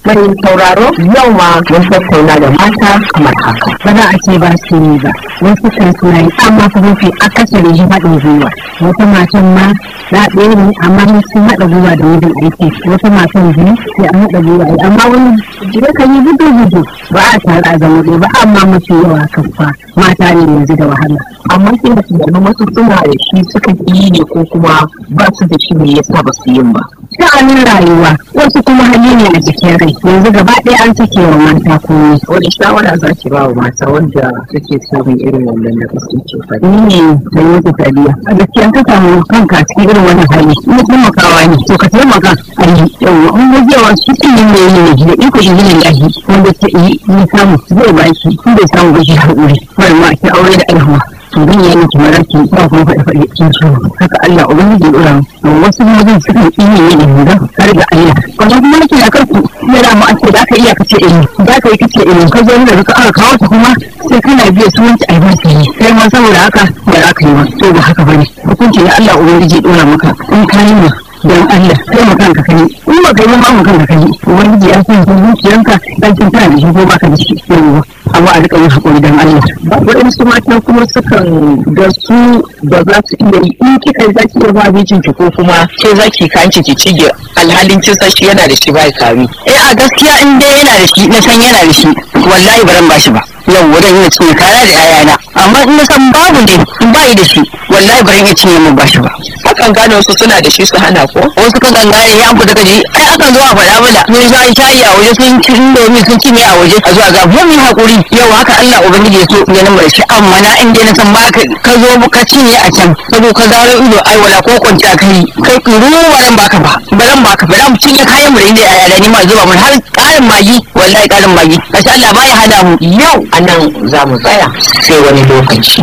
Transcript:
Mai sauraro yau ma mun tattauna da mata kamar haka. ba za a ce ba su yi ba wasu kan suna yi amma fa mafi akasari shi haɗin gwiwa wata matan ma na ɗaya ne amma sun haɗa gwiwa da wajen aiki wata matan biyu sai an haɗa gwiwa ai amma wani yakan yi gudu gudu ba a tare a zama ɗaya ba amma mafi yawa kan fa mata ne yanzu da wahala Amma sai da tunanin wasu suna da shi suka yi ne ko kuma ba su da shi ne yasa ba su yin ba. sha'anin rayuwa wasu kuma hali ne a jikin rai yanzu gaba ɗaya an sake wa mata komai Wani shawara za ki ba wa mata wanda suke samun irin wannan da kake ce faɗi. ni ne da wata tabiya a gaskiya ka samu kanka a cikin irin wannan hali in taimakawa ne to ka taimaka a yi yawa in gajewa shi sun yi mai yi ne da iko shi ne lahi wanda ke yi ya samu zai ba shi in bai samu ba shi haƙuri wani ma ki aure da aihuwa to zan yi miki maraki ba kuma faɗi faɗi cikin ciwo haka Allah ubangiji ya ɗora mu wasu mazan sukan iya yi ne ga har ga Allah wannan kuma nake da kanku yana mu ake da aka iya kace eh za ka yi kace eh ka zo da ka aka kawo ta kuma sai kana biya su wanci albarka ne sai ma saboda haka ba za ka yi ba to ba haka bane hukunci na Allah ubangiji ya ɗora maka in ka yi ma don Allah kai mu kanka kai in ba kai ba mu kanka kai ubangiji ya san zuciyanka dan kin tana da shi ko baka da shi yawa amma a rika yin hakuri don Allah Waɗansu mata kuma sukan ga su ba za su iya yi in kika za ki iya ba mijin ki ko kuma ke za ki kanki ki cige alhalin kin san shi yana da shi ba kari. eh a gaskiya in dai yana da shi na san yana da shi wallahi baran ba shi ba yau wurin ina cinye kaya da yayana amma in na san babu ne in ba yi da shi wallahi baran iya cinye mun ba shi ba Akan gane wasu suna da shi su hana ko? wasu kan gangare ya fita kaji ai akan zo a faɗa mana sun sha shayi a waje sun ci indomi sun cinye a waje a zuwa ga mu mu hakuri yau haka Allah ubangiji ya so ya nan shi amma na in dai na san ba ka ka zo ka cinye a can saboda ka zaro ido ai wala ko kwanci a kai kai ruwa ran baka ba baran baka ba mu cinye kayan mu da inda yaya ni ma zuba mun har ƙarin magi wallahi ƙarin magi kashi Allah baya hada mu Yau a nan za mu tsaya sai wani lokaci.